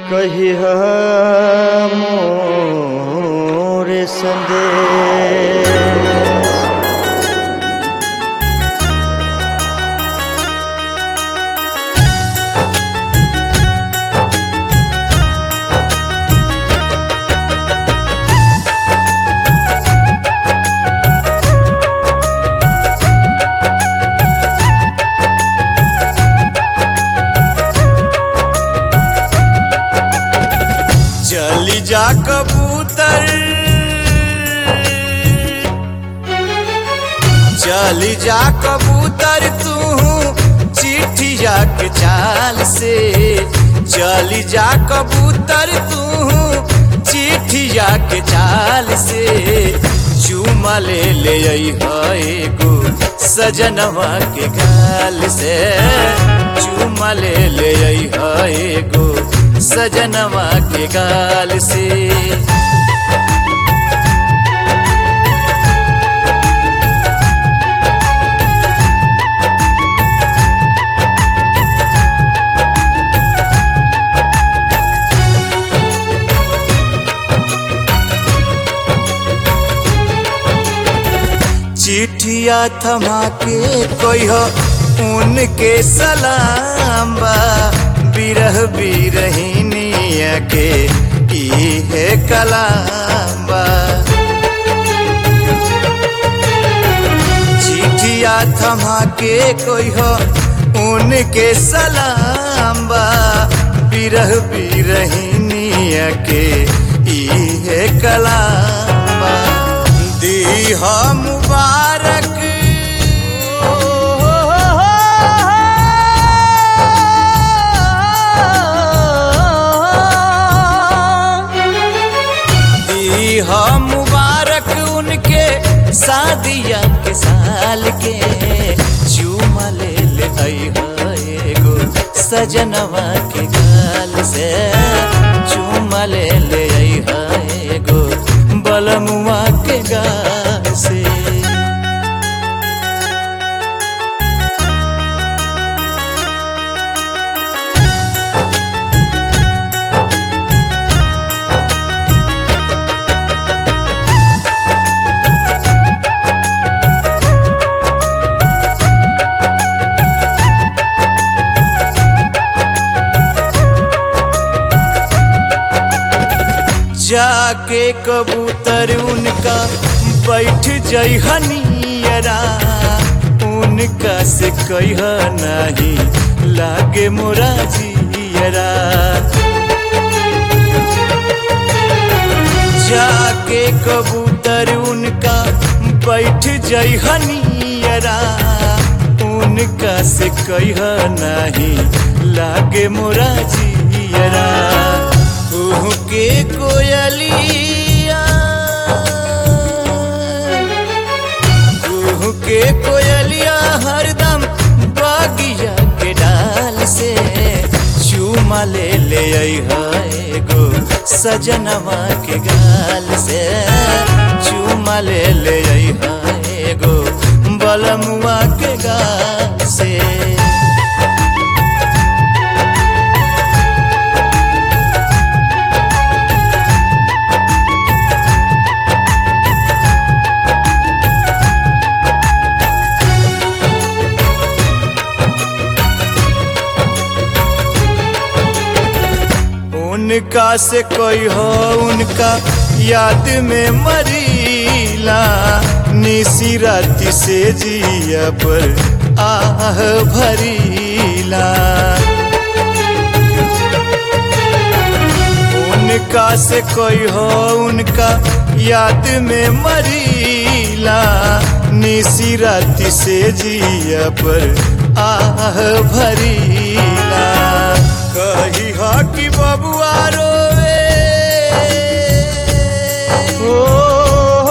कहिह मोर संदेश चली जा कबूतर चली जा कबूतर तू चिट्ठिया के चाल से चली जा कबूतर तू चिट्ठिया के चाल से चूमा ले ले एगो सजनवा के गाल से चूमा ले ले एगो सजनवा के गाल से चिट्ठिया थमा के कोई हो उनके सलाम बा बिरह बिरहिनिया के ई है कलाम बा चिट्ठिया थमा के कोई हो उनके सलाम बा बिरह बिरहिनिया के ई है कलाम बा दी हो मुबारक दी हो मुबारक उनके शादिया के साल के चूमा ले ले एगो सजनवा के गाल से चूमा ले ले एगो बलमुआ के गाल से जाके कबूतर उनका बैठ जइहनियरा उनका से कह नहीं लागे मोरा जियरा जाके कबूतर उनका बैठ जइहनियरा उनका से कह नहीं लागे मोरा जियरा कुहू के कोयलिया कुहू के कोयलिया हरदम बागिया के डाल से चूमा ले ले एगो सजनवा के गाल से चूमा ले ले एगो बलमुआ के गाल से उनका से कोई हो उनका याद में मरीला निसी राति से जिया पर आह भरीला उनका से कोई हो उनका याद में मरीला निसी राति से जिया पर आह भरीला कही हा कि बबुआ रोवे ओ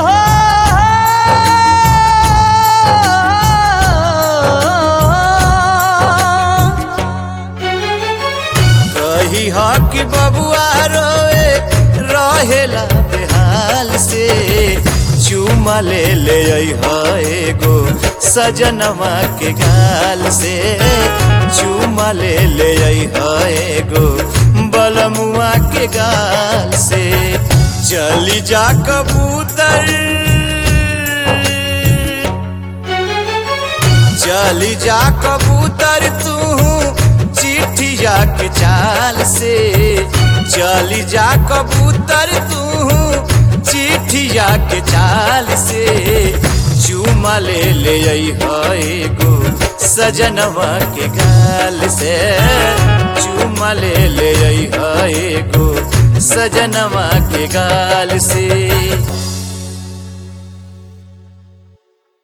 कही हा कि बबुआ रोवे रहेला बेहाल से चूमा ले ले एगो सजनवा के गाल से चूमा ले ले एगो बलम के गाल से चली जा कबूतर चली जा कबूतर तू चिट्ठिया के चाल से चली जा कबूतर तू चिट्ठिया के चाल से चूमा ले ले गो सजनवा के गाल से चूमा ले ले गो सजनवा के गाल से